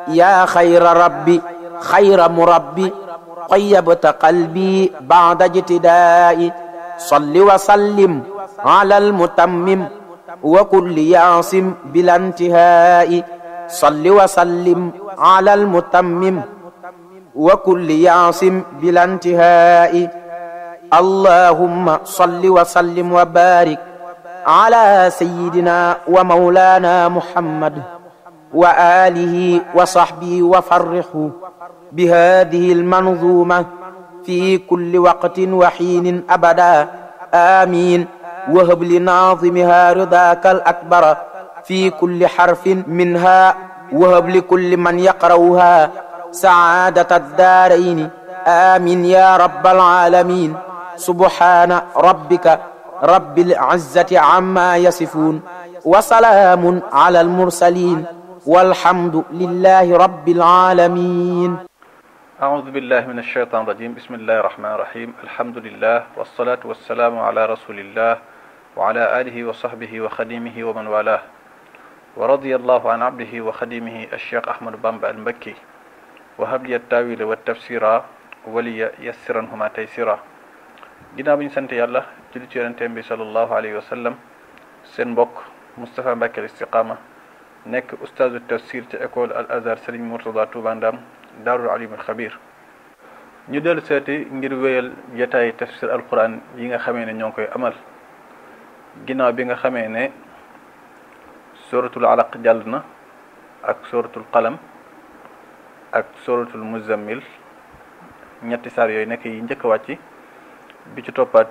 yaa xayra rabbi xayra murabbi qayyabta qalbi ba'da ijtidaa'i salli wa sallim ala almutammim wa kulli yaasim bila intihaa'i salli wa sallim ala almutammim wa kulli yaasim bila intihaa'i allahumma salli wa sallim wa barik ala sayyidina wa mawlana muhammad wa alihi wa sahbihi wa farrihu بهذه المنظومة في كل وقت وحين أبدا آمين وهب لناظمها رضاك الأكبر في كل حرف منها وهب لكل من يقرأها سعادة الدارين آمين يا رب العالمين سبحان ربك رب العزة عما يصفون وسلام على المرسلين والحمد لله رب العالمين أعوذ بالله من الشيطان الرجيم بسم الله الرحمن الرحيم الحمد لله والصلاة والسلام على رسول الله وعلى آله وصحبه وخديمه ومن والاه ورضي الله عن عبده وخديمه الشيخ أحمد بامبا المكي وهب لي التاويل والتفسير ولي يسرنهما تيسيرا ginnaaw bi ñu sant yàlla julli ci yonenteem bi sallallahu alayhi wa sallam seen mbokk Moustapha Mbacke al Istiqama nekk ustaazu tafsir ca école al azhar Serigne Mourtada Touba Ndam daarul alimul xabir ñu dellu seeti ngir wéyal jataay tafsir alquran yi nga xamee ne ñoo ngi koy amal ginnaaw bi nga xamee ne suratul alaq jàll na ak suratul qalam ak suratul muzammil ñetti saar yooyu nekk yi njëkk a wàcc bi ci toppaat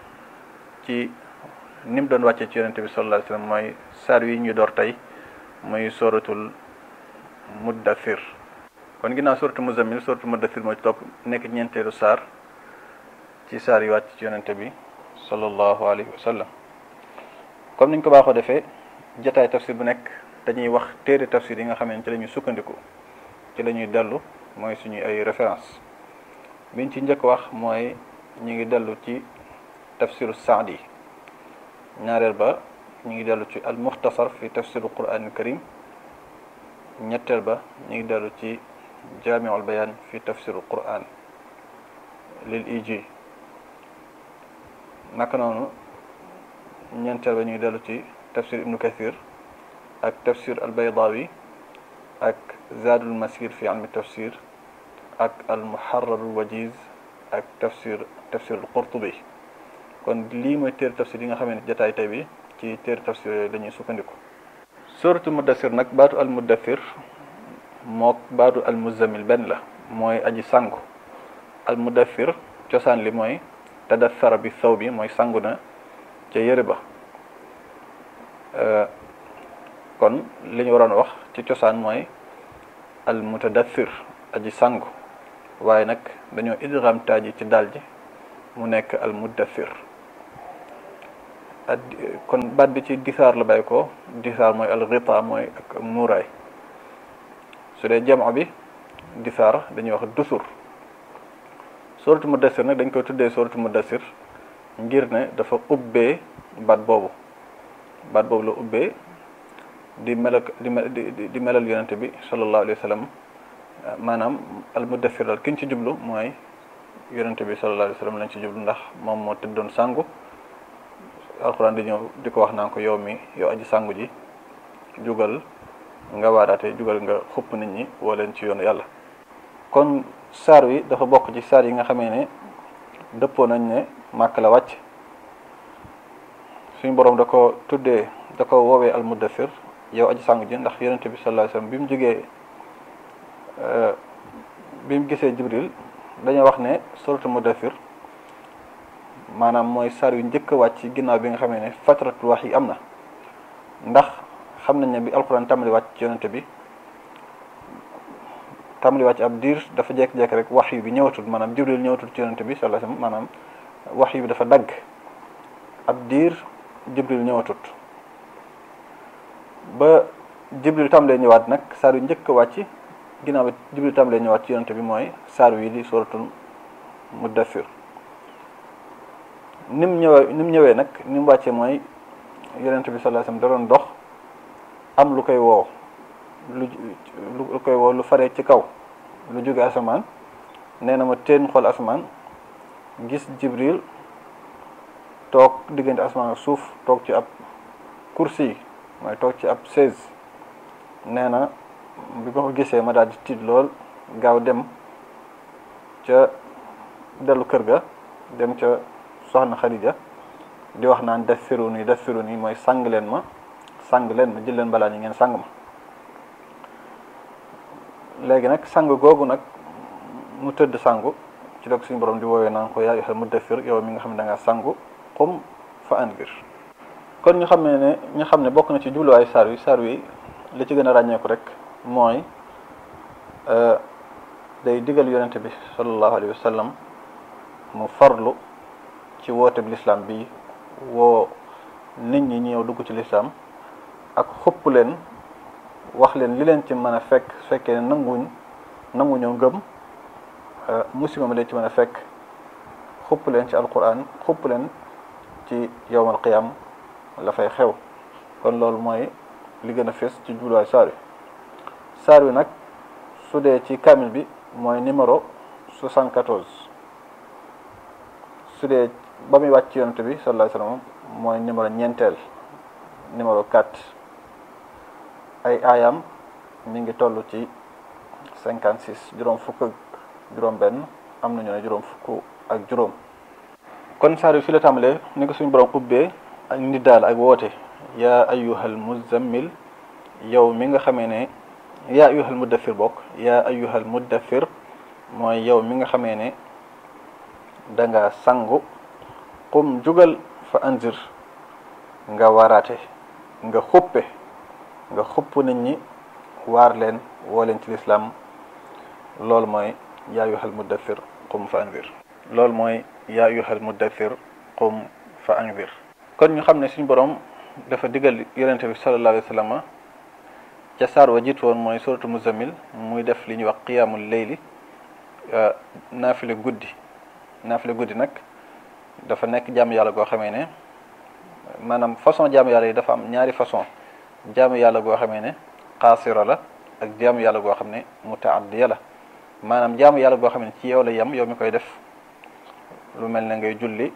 ci ni mu doon wàccee ci yonente bi sallallahu alayhi wasallam mooy saar yi ñu door tey muy suratul muddathir kon ginnaaw suratul muzammil suratul muddathir moo ci topp nekk ñeenteelu saar ci saar yi wàcc ci yonente bi sallallahu alayhi wa sallam comme niñ ko baaxoo defee jataay tafsir bu nekk dañuy wax téere tafsir yi nga xam ne ci la ñuy sukkandiku ci la ñuy dellu mooy suñuy ay référence biñ ci njëkk wax mooy ñu ngi dellu ci tafsiru saadi ñaareel ba ñu ngi dellu ci al muxtasar fi tafsiru quran karim ñetteel ba ñu ngi dellu ci jaamiul bayaan fi tafsiru quran lil iji naka noonu ñeenteel ba ñu ngi dellu ci tafsir ibnu kathir ak tafsir al baydawi ak zaadul masir fi ilmi tafsir ak al muharrarul wajiz ak tafsir tafsir al qurtubi kon lii mooy téere tafsir yi nga xamante jataay tey bi ci téere tafsir yooyu dañuy sukkandiku suratul muddathir nag baatu al muddathir mook baatu al muzammil benn la mooy aji sangu al muddathir cosaan li mooy tadathara bi saw bi mooy sangu na ca yëre ba kon li ñu waroon wax ci cosaan mooy al mutadathir aji sangu waaye nag dañoo idgham taaji ci daal ji mu nekk al muddathir ak kon baat bi ci disaar la bàyyi ko disaar mooy al ghita mooy ak muuraay su dee jamono bi disaar dañuy wax dusur suratu mudassir nag dañ koy tuddee suratu mudassir ngir ne dafa ubbee baat boobu baat boobu la ubbee di melal di di melal yonente bi sallallahu alayhi wa sallam maanaam al mudassir daal ki ñu ci jublu mooy yonente bi sallallahu alayhi wa sallam lañ ci jublu ndax moom moo tëddoon sangu alxuraan di ñëw di ko wax naan ko yow mi yow aji sangu ji jugal nga waaraate jugal nga xupp nit ñi woo leen ci yoonu yàlla kon saar wi dafa bokk ci saar yi nga xamee ne dëppoo nañ ne màkk la wàcc suñu borom da ko tuddee da ko woowee al muddathir yow aji sangu ji ndax yonente bi sallallahu alayhi wasallam bi mu jógee bi mu gisee jibril dañoo wax ne suratul muddathir maanaam mooy saar yu njëkk a wàcc ginnaaw bi nga xamee ne fatratul wax yi am na ndax xam nañ ne bi alquran tàmbali wàcc ci yonente bi tàmbali wàcc ab diir dafa jekk-jekk rek wax yu bi ñëwatul maanaam jibril ñëwatul ci yonente bi sallallahu alayhi wasallam maanaam wax yu bi dafa dagg ab diir jibril ñëwatut ba jibril tàmbalee ñëwaat nag saar yu njëkk a wàcc ginnaaw bi jibril tàmbalee ñëwaat ci yonente bi mooy saar wi di suratul muddathir ni mu ñëwee ni mu ñëwee nag ni mu wàccee mooy yonente bi sallallahu alayhi wasallam da doon dox am lu koy woo lu lu koy woo lu faree ci kaw lu jóge asamaan nee na ma teen xool asamaan gis jibril toog diggante asamaan ak suuf toog ci ab kursi mooy toog ci ab chaise nee na bi ma ko gisee ma daal di tiit lool gaaw dem ca dellu kër ga dem ca soxna Xadija di wax naan def firu nii def firu nii mooy sang leen ma sang leen ma jël leen balaa ñi ngeen sang ma léegi nag sang googu nag mu tëdd sangu ci la ko suñu borom di woowee naan ko yaa ayyuhal muddaththir yow mi nga xam ne da nga sangu qum fa anzir kon ñu xam ne ne ñu xam ne bokk na ci jubluwaayu saar wi saar wi li ci gën a ràññeeku rek mooy day digal yonente bi sallallahu alayhi wa sallam mu farlu ci woote bi lislaam bi woo nit ñi ñëw dugg ci lislaam ak xupp leen wax leen li leen ci mën a fekk su fekkee ne nanguñ nanguñoo ngëm musiba mi leen ci mën a fekk xupp leen ci alquran xupp leen ci yowmal qiyam la fay xew kon loolu mooy li gën a fees ci jubluwaay saar wi saar wi nag su dee ci kamil bi mooy numéro 74 su dee ba muy wàcc ci yonent bi sallallahu alayhi wasallam mooy numéro ñeenteel numéro 4 ay aayam mi ngi toll ci 56 juróom fukk ak juróom benn am nañu ne juróom fukk ak juróom kon saar wi fi la tàmbalee ni ko suñu borom ubbee ak nit daal ak woote yaa ayyuhal muzammil yow mi nga xamee ne yaa ayyuhal muddathir bokk yaa ayyuhal muddathir mooy yow mi nga xamee ne da nga sangu qum jugal fa anzir nga waraate nga xuppe nga xupp nit ñi waar leen woo leen ci lislaam loolu mooy yaa ayyuhal muddathir qum fa anzir loolu mooy yaa ayyuhal muddathir qum fa anzir kon ñu xam ne suñu borom dafa digal yonente bi sallallahu alayhi wa sallam ca saar wa jiitu woon mooy suratu muzammil muy def li ñuy wax qiyaamul layli naafile guddi naafile guddi nag dafa nekk jaamu yàlla goo xamee ne maanaam façon jaamu yàlla yi dafa am ñaari façon jaamu yàlla goo xamee ne xaasira la ak jaamu yàlla goo xam ne mutaaddiya la maanaam jaamu yàlla goo xam ne ci yow la yem yow mi koy def lu mel ne ngay julli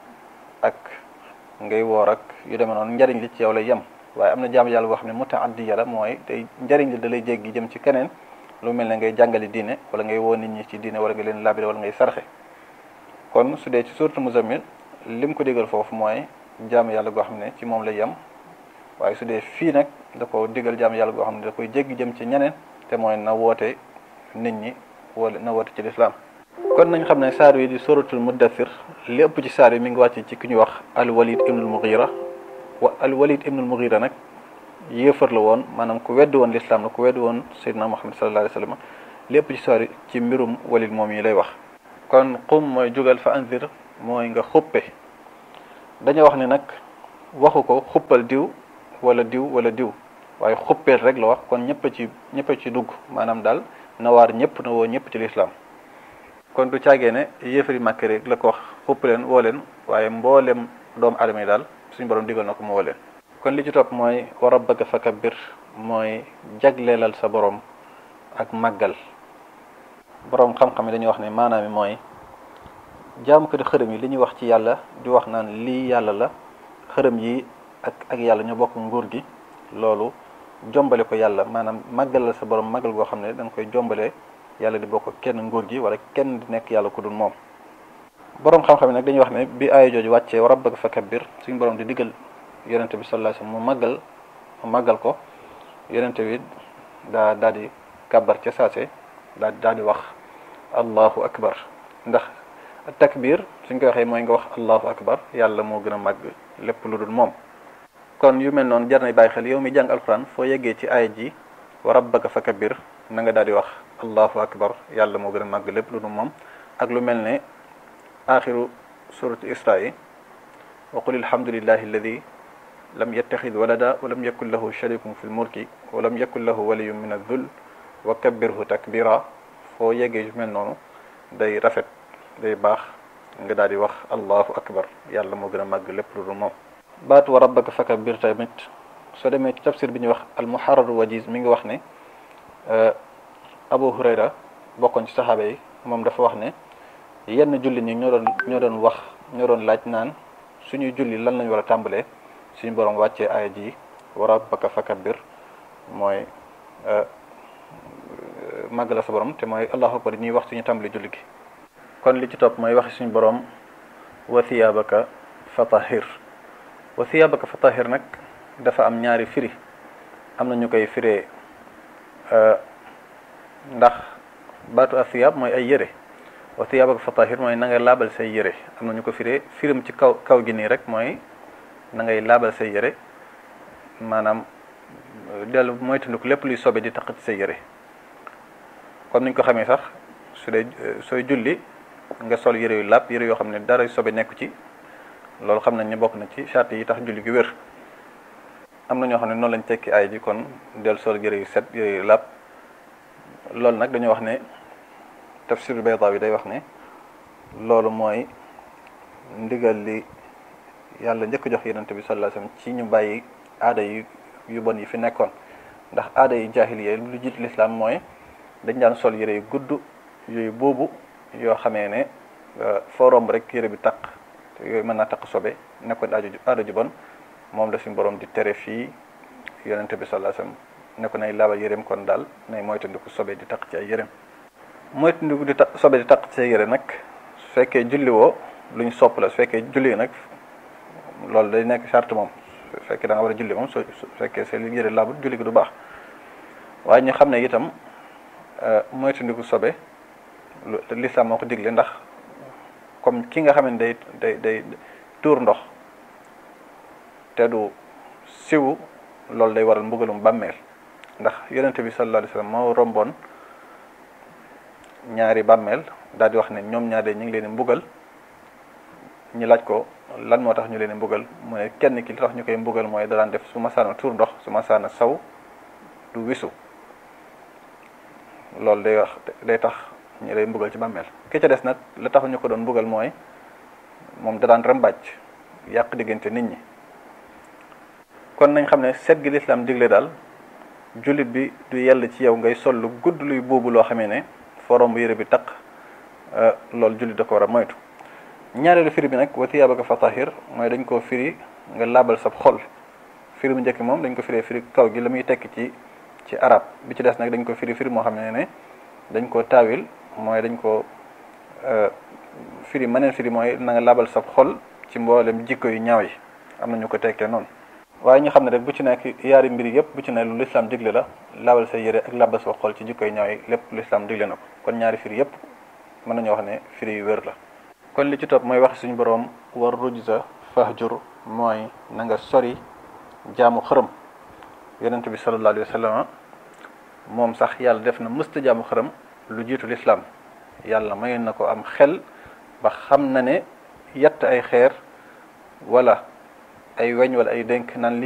ak ngay woor ak yu demee noonu njariñ li ci yow lay yem waaye am na jaamu yàlla goo xam ne mutaaddiya la mooy day njariñ li da lay jéggi jëm ci keneen lu mel ne ngay jàngale diine wala ngay woo nit ñi ci diine wala nga leen labire wala ngay sarxe kon su dee ci suuratu muzammil lim ko digal foofu mooy jaamu yàlla goo xam ne ci moom lay yem waaye su dee fii nag da ko digal jaamu yàlla goo xam ne da koy jéggi jëm ci ñeneen te mooy na woote nit ñi wala na woote ci lislaam kon nañ xam ne saar wi di suratul muddathir li ëpp ci saar yi mi ngi wàcc ci ki ñuy wax al walid ibnul mughira wa al walid ibnul mughira nag yéefar la woon maanaam ku weddi woon lislaam la ku weddi woon sayyidina muhammad sallallahu alayhi wa sallam li ëpp ci saar yi ci mbirum walid moom yi lay wax kon qum mooy jugal fa anzir mooy nga xuppe dañoo wax ne nag waxu ko xuppal diw wala diw wala diw waaye xuppeel rek la wax kon ñëpp ci ñëpp ci dugg maanaam daal na waar ñëpp na woo ñëpp ci lislaam kon du caagee ne yéefari màkk rek la ko wax xupp leen woo leen waaye mboolem doomu aadama yi daal suñu borom digal na ko mu woo leen kon li ci topp mooy wa rabbaka fakabbir mooy jagleelal sa borom ak màggal borom xam-xam yi dañuy wax ne maanaam mi mooy jaamu ko di xërëm yi li ñuy wax ci yàlla di wax naan lii yàlla la xërëm yi ak ak yàlla ñoo bokk nguur gi loolu jombale ko yàlla maanaam màggalal sa borom màggal goo xam ne da nga koy jombale yàlla di bokk kenn nguur gi wala kenn di nekk yàlla ku dul moom borom xam-xam yi nag dañuy wax ne bi aaya jooju wàccee wa rabbaka fakabbir suñu borom di diggal yonente bi sallallahu alayhi wasallam mu màggal mu màggal ko yonente bi daa daal di kàbbar ca saase daa daal di wax allahu akbar ndax takbir suñ ko waxee mooy nga wax allahu akbar yàlla moo gën a màgg lépp lu dul moom kon yu mel noonu jar na bàyyi xel yow mi jàng alquran foo yeggee ci aaya ji wa rabbaka fakabbir na nga daal di wax allahu akbar yàlla moo gën a màgg lépp lu dul moom ak lu mel ne axiru suratu isra yi wa qul alhamdulillahi alladi lam yattaxid walada wa lam yakun lahu sharikun fi lmulki wa lam yakun lahu waliyun min adh-dhull wa kabbirhu takbira foo yeggee yu mel noonu day rafet day baax nga daal di wax allahu akbar yàlla moo gën a màgg lépp lu dul moom baatu wa rabbaka fakabbir tamit soo demee ci tafsir bi ñuy wax al muharrar wajiz mi ngi wax ne Abu Hurayra bokkoon ci saxaaba yi moom dafa wax ne yenn julli ñi ñoo doon ñoo doon wax ñoo doon laaj naan suñuy julli lan lañ war a tàmbalee suñu borom wàccee aaya ji wa rabbaka fakabbir mooy màgg la sa borom te mooy allahu akbar ñuy wax suñu tàmbali julli gi kon li ci topp mooy waxi suñu borom wa thiyaabaka fatahir wa thiyaabaka fatahir nag dafa am ñaari firi am na ñu koy firee ndax baatu athiyaab mooy ay yére wa thiyaabaka fatahir mooy na ngay laabal say yére am na ñu ko firee firim ci kaw kaw gi nii rek mooy na ngay laabal say yére maanaam dellu moytandiku lépp luy sobe di taq ci say yére comme niñ ko xamee sax su dee sooy julli nga sol yére yu làpp yére yoo xam ne dara sobe nekku ci loolu xam nañ ne bokk na ci charte yi tax julli gi wér am na ñoo xam ne noonu lañ tekki ay ji kon del sol yére yu set yére yu làpp loolu nag dañoo wax ne tafsir Baydawi day wax ne loolu mooy ndigal li yàlla njëkk jox yonent bi sallallahu alayhi wasallam ci ñu bàyyi aada yi yu bon yi fi nekkoon ndax aada yi jaahiliya lu jiit lislaam mooy dañ daan sol yére yu gudd yooyu boobu yoo xamee ne foo romb rek yére bi taq te yooyu mën naa taq sobe nekkoon aada ju aada ju bon moom la suñu borom di tere fii yonente bi sallallahu alayhi wasallam ne ko nay laabal yéreem kon daal nay moytandiku sobe di taq ci ay yéreem moytandiku di taq sobe di taq ci ay yére nag su fekkee julli woo lu ñu sopp la su fekkee julli nag loolu day nekk charte moom su fekkee da nga war a julli moom su fekkee sa yére laabut julli gi du baax waaye ñu xam ne itam moytandiku sobe lu lislaam moo ko digle ndax comme ki nga xam ne day day day tuur ndox te du siwu loolu day waral mbugalum bàmmeel ndax yonente bi sallallahu alayhi wasallam moo romboon ñaari bàmmeel daal di wax ne ñoom ñaar de ñu ngi leen di mbugal ñu laaj ko lan moo tax ñu leen di mbugal mu ne kenn ki li tax ñu koy mbugal mooy da daan def su masaana tuur ndox su masaana saw du wisu loolu day wax day tax ñu lay mbugal ci bàmmeel ki ca des nag la tax ñu ko doon mbugal mooy moom da daan rambàcc yàq diggante nit ñi kon nañ xam ne set gi lislaam digle daal jullit bi du yell ci yow ngay sol lu gudd luy boobu loo xamee ne forom bu yére bi taq loolu jullit da ko war a moytu ñaareelu firi bi nag wa thiyaabaka fatahir mooy dañ koo firi nga laabal sab xol firi bu njëkk moom dañ ko firee firi kaw gi la muy tekk ci ci arab bi ci des nag dañ ko firi firi moo xam ne ne dañ koo taawil mooy dañ ko firi maneen firi mooy na nga laabal sab xol ci mboolem jikko yu ñaaw yi am na ñu ko tekkee noonu waaye ñu xam ne rek bu ci nekk yaari mbir yëpp bu ci ne lu lislaam digle la laabal say yére ak laabal sa xol ci jikko yu ñaaw yi lépp lislaam digle na ko kon ñaari firi yëpp mën nañoo wax ne firi yu wér la kon li ci topp mooy wax suñu boroom war rujza fahjur mooy na nga sori jaamu xërëm yonent bi sallallahu alayhi wa sallam moom sax yàlla def na mësta jaamu xërëm lu jiitu lislaam yàlla mayoon na ko am xel ba xam na ne yett ay xeer wala ay weñ wala ay dénk naan